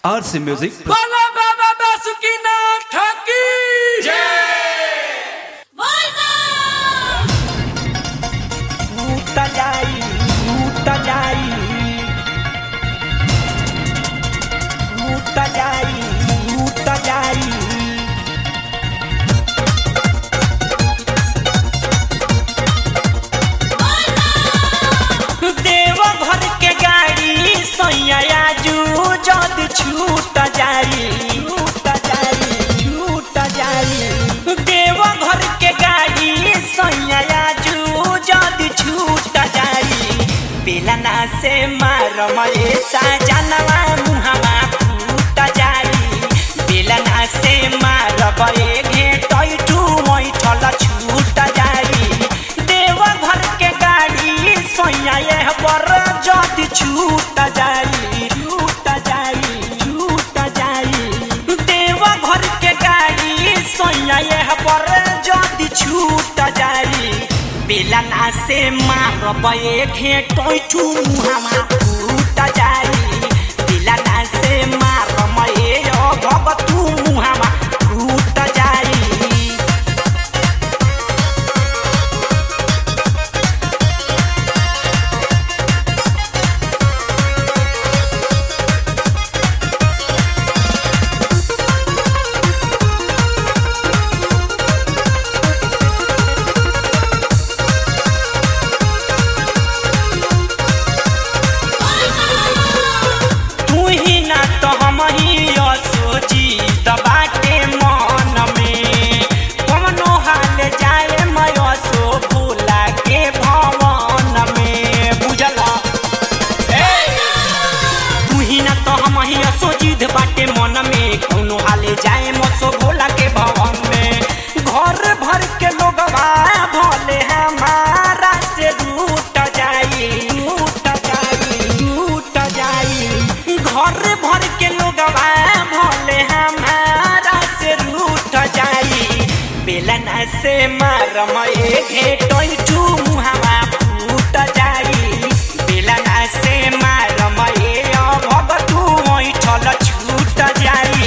RC Music. बोलो बाबा बासुकीनाथ ठाकी टूट जाई टूट जाई टूट जाई टूट जाई देव घर के गाड़ी सैया जू जद छूट जाई छूट जाई छूट जाई देव घर के गाड़ी सैया जू जद छूट जाई बेलना से मार मये साजनवा मुहवा फूट जाई बेलना से मार बये घेटै टू मैठल छूट जाई देव घर के गाड़ी सैया यह बर जद छूट जाई छूट जाई छूट जाई देव घर के गाड़ी सैया यह बर जद छूट जाई बेलना से मार बये घेटै टू मुहामा फूट जाई बेलना से मार मये भगतू मुहामा फूट जाई तू ही ना तो हम ही सोची बाटे मन में कमनो हाल जाए मैं सो भूला के भवन में बुझला तू ही ना तो हम ही सोची बाटे मन में कोनो हाले जाए मसो भोला के भवन में घर भर के लोग भले हमारा से रूट जाई रूट जाई रूट जाई घर भर के लोग भले हमारा से रूट जाई बेलना से मार मये घेटै टू मुहावा फूट जाई बेलना से मार मये भगतू ऐठल छूट जाई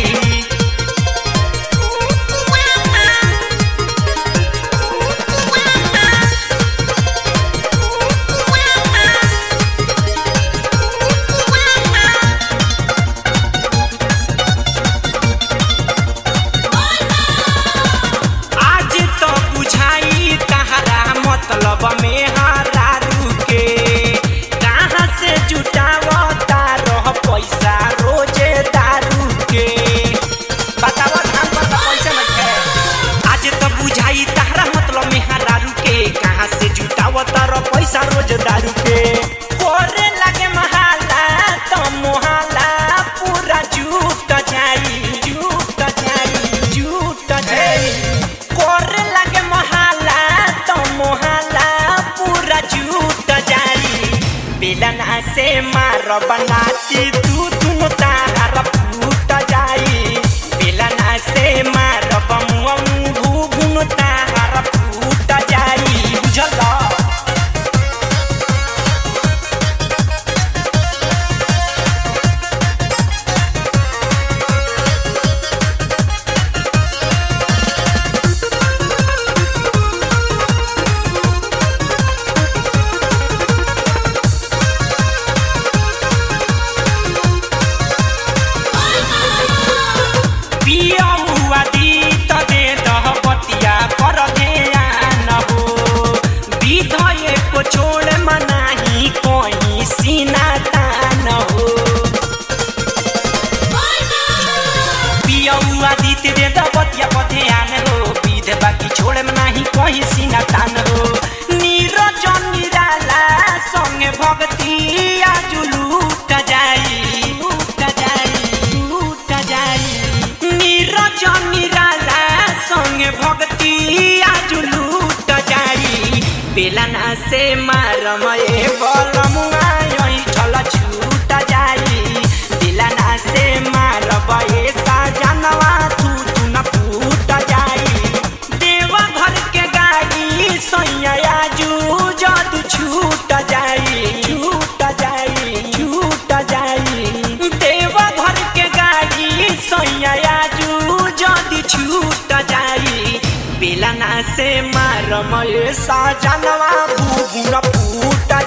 आज तो बुझाई तहरा मतलब में हारा रुके कहाँ से जुटावता रह पैसा रोजे दारू के बतावा धान पर तो पैसा नहीं है आज तो बुझाई तहरा मतलब में हारा रुके कहाँ से जुटावता रह पैसा रोज दारू के कोरे लगे महाला तो मोहाला पूरा झूठ जाई झूठ जाई झूठ जाई कोरे लगे मोहाला तो मोहाला पूरा झूठ जाई बेलना से मार बनाती तू तुम तार फूट जाई बेलना से मार बमुआ घुघुन तार फूट जाई बुझला पिया हुआ दी त दे दह बतिया कर ध्यान हो विधय को छोड़ मनाही कोई सीना तान हो पिया हुआ दी त दे दह बतिया पर ध्यान हो विध बाकी छोड़ मनाही कोई सीना तान हो नीरजन निराला संगे भक्ति आजु लूट जाई लूट जाई लूट जाई नीरजन निराला संगे भक्ति आजु लूट जाई बेलना से मारमये बलमुआ ऐठल छूट जाई बेलना से मारबये साजनवा तू तू न फूट जाई देवा घर के गाड़ी सैया जू जद छूट जाई छूट जाई छूट जाई देवा घर के गाड़ी बेला ना से मारम ये सजनवा बुबुन फूट